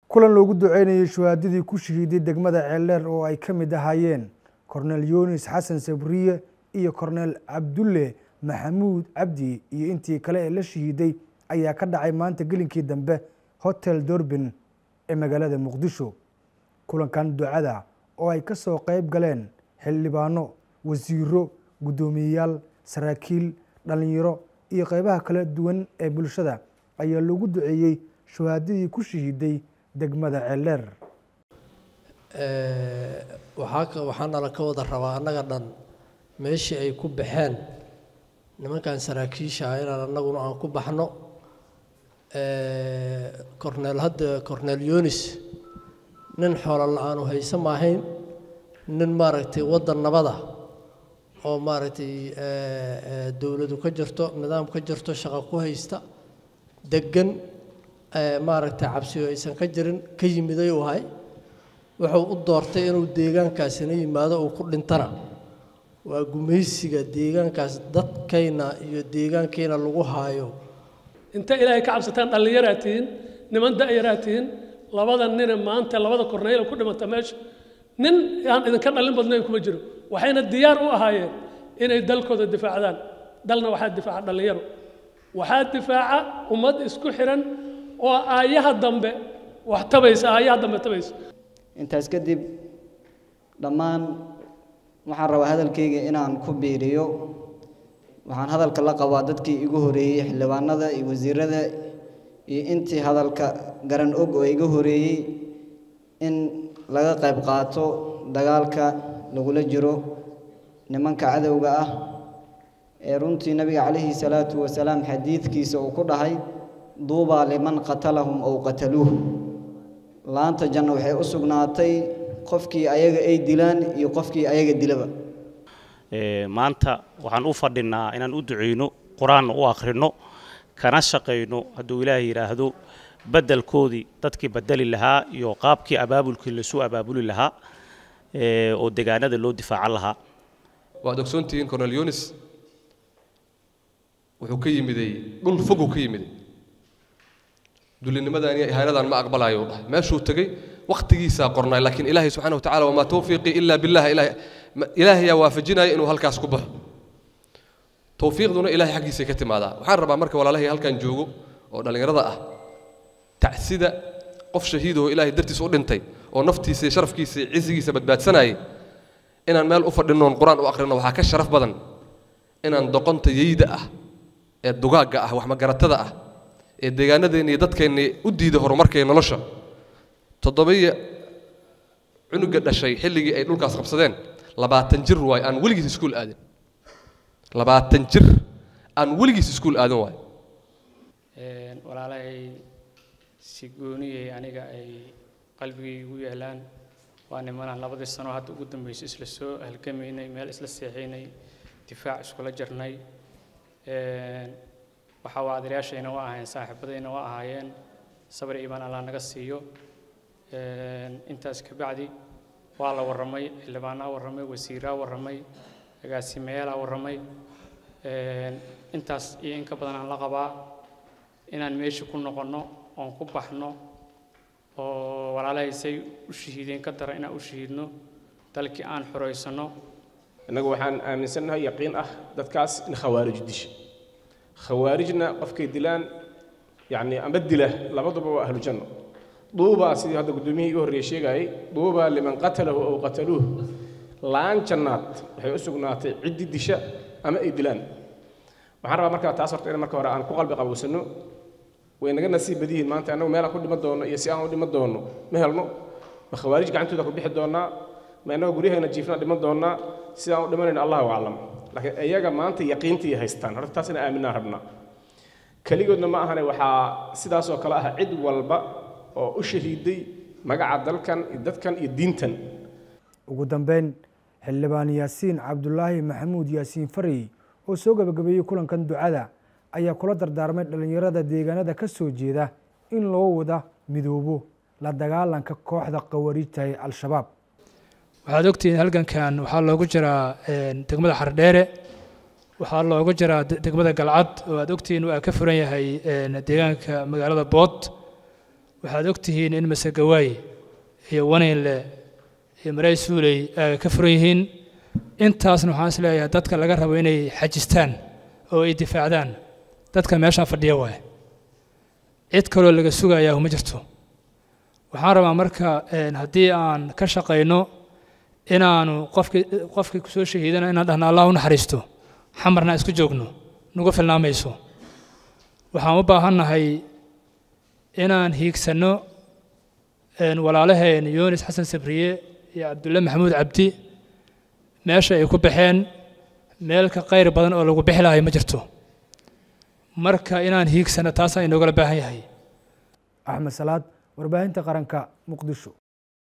kulan loogu duceynayay shuhaadadii ku shahiiday degmada ceeldheer oo ay ka mid ahaayeen korneel yunis xasan sabriye iyo korneel cabdulle maxamuud cabdi iyo intii kale ee la shahiiday ayaa ka dhacay maanta gelinkii dambe hotel dorbin ee magaalada muqdisho kulankan ducada oo ay ka soo qeyb galeen xildhibaano wasiiro guddoomiyeyaal saraakiil dhalinyaro iyo qeybaha kala duwan ee bulshada ayaa loogu duceeyey shuhaadadii ku shahiiday degmada ceeldheer waxaa waxaanala ka wada rabaa annaga dhan meeshii ay ku baxeen nimankan saraakiisha ah inaan annaguna aan ku baxno corneel hadda corneel yunis nin xoolo la-aanu haysa maahayn nin maaragtay waddan nabada oo maaragtay dowladu ka jirto nidaam ka jirto shaqo ku haysta deggan maaragtay cabsiyo aysan ka jirin ka yimiday uu ahay wuxuu u doortay inuu deegaankaasina yimaado uu ku dhintana waa gumaysiga deegaankaas dadkayna iyo deegaankayna lagu haayo inta ilaahay ka cabsataan dhallinyaraa tihiin niman da'yaraa tihiin labada nine maanta labada korneyla ku dhimata meesha nin aan idinka dhallin badnayn kuma jiro waxayna diyaar u ahaayeen inay dalkooda difaacdaan dalna waxaa difaaca dhallinyaro waxaa difaaca ummad isku xiran oo aayaha dambe wax tabaysa aayaha dambe tabaysa intaas kadib dhammaan waxaan rabaa hadalkayga inaan ku biiriyo waxaan hadalka la qabaa dadkii igu horeeyey xildhibaanada iyo wasiirada iyo intii hadalka garan og oo iga horeeyey in laga qayb qaato dagaalka lagula jiro nimanka cadowga ah ee runtii nabiga calayhi salaatu wasalaam xadiidkiisa uu ku dhahay duubaa liman qatalahum ow qataluuh laanta janno waxay u sugnaatay qofkii ayaga ay dilaan iyo qofkii ayaga dilaba maanta waxaan u fadhinaa inaan u duceyno qur-aanna u akhrino kana shaqayno hadduu ilaahay yidhaahdo beddelkoodii dadkii bedeli lahaa iyo qaabkii abaabulkii lasu abaabuli lahaa oo degaanada loo difaacan lahaa waad ogsoontihiin cornel yunis wuxuu ka yimiday dhul foguu ka yimiday dulinimadan iyo ihaanadan ma aqbalayo dhahay meeshuu tegey wakhtigiisaa qornay laakiin ilaahay subxaana wa tacala wamaa tawfiiqii ilaa billah ilaahayaa waafajinaya inuu halkaas ku baxo tawfiiqduna ilahay xaggiisay ka timaadaa waxaan rabaa marka walaalahay halkan joogo oo dhallinyarada ah tacsida qof shahiidoo ilaahay dartiis u dhintay oo naftiisa iyo sharafkiisa iyo cisigiisa badbaadsanayay inaan meel u fadhinnoon qur-aan u akhrino waxaa ka sharaf badan inaan doqonta yeyda ah ee dugaagga ah waxmagaratada ah ee deegaanadeenna iyo dadkeenna u diiday horumarkay nolosha toddobiya cunuga dhashay xilligii ay dhulkaas qabsadeen labaatan jir waay aan weligiis iskuul aadin labaatan jir aan weligiis iskuul aadin waay walaalahay si gooniyay aniga ay qalbigay igu yaalaan waa nimanaan labadii sano hadda ugu dambeysay isla soo halgamaynay meel isla seexaynay difaac iskula jirnay waxaa waa adeeryaashayna waa ahaayeen saaxiibadayna waa ahaayeen sabir iimaan allah naga siiyo intaas kabacdi waa la warramay xildhibaanaa warramay wasiiraa warramay agaasimayaala warramay intaas iyo in ka badan aan la qabaa inaan meesha ku noqonno oon ku baxno oo walaalahay say u shahiideen ka dara inaan u shahiidno dalkii aan xoraysanno innagu waxaan aaminsannahay yaqiin ah dadkaas in khawaarij disha khawaarijna qofkay dilaan yacni amba dila labaduba waa ahlu janno duubaa sidii hadda guddoomiyihii iga horreeye sheegayay duubaa liman qatalahu ow qataluuh laan jannaad waxay u sugnaatay ciddi disha ama ay dilaan waxaan rabaa markaa taas horta in marka hore aan ku qalbi qabowsanno way naga nasiib badiyihiin maanta annagu meelaan ku dhiman doonno iyo si aan u dhiman doonno ma helno ma khawaarij gacantooda ku bixi doonnaa ma innaga guryaheena jiifnaa dhiman doonnaa si aan u dhimanayno allahu aclam laakiin iyaga maanta yaqiintii haystaan horta taasina aaminaan rabnaa keligoodna ma ahane waxaa sidaas oo kale ah cid walba oo u shahiiday magaca dalkan iyo dadkan iyo diintan ugu dambeyn xildhibaan yaasiin cabdulaahi maxamuud yaasiin farey oo soo gabagabeeyey kulankan ducada ayaa kula dardaarmay dhallinyarada deegaanada ka soo jeeda in loo wada midoobo la dagaalanka kooxda khawariijta ee al-shabaab waxaad ogtihiin halgankan waxaa loogu jiraa degmada xardheere waxaa loogu jiraa degmada galcad oo aad ogtihiin waa ka furan yahay deegaanka magaalada bood waxaad ogtihiin in masegawaay iyo wanaynle iyo maray suuley ay ka furan yihiin intaasna waxaan is leeyahay dadka laga rabo inay xajistaan oo ay difaacdaan dadka meeshaan fadhiya waay cid kaloo laga sugayaa ma jirto waxaan rabaa marka haddii aan ka shaqayno inaanu qofkii qofkii kusoo shahiidana inaan dhahno allah u naxariisto xamarna isku joogno nagu filnaamayso waxaan u baahannahay inaan hiigsanno walaalaheen yunis xasan sabriye iyo cabdulle maxamuud cabdi meesha ay ku baxeen meel ka qayr badan oo lagu bixi lahay ma jirto marka inaan hiigsano taasaan inoogala baahan yahay axmed salaad warbaahinta qaranka muqdisho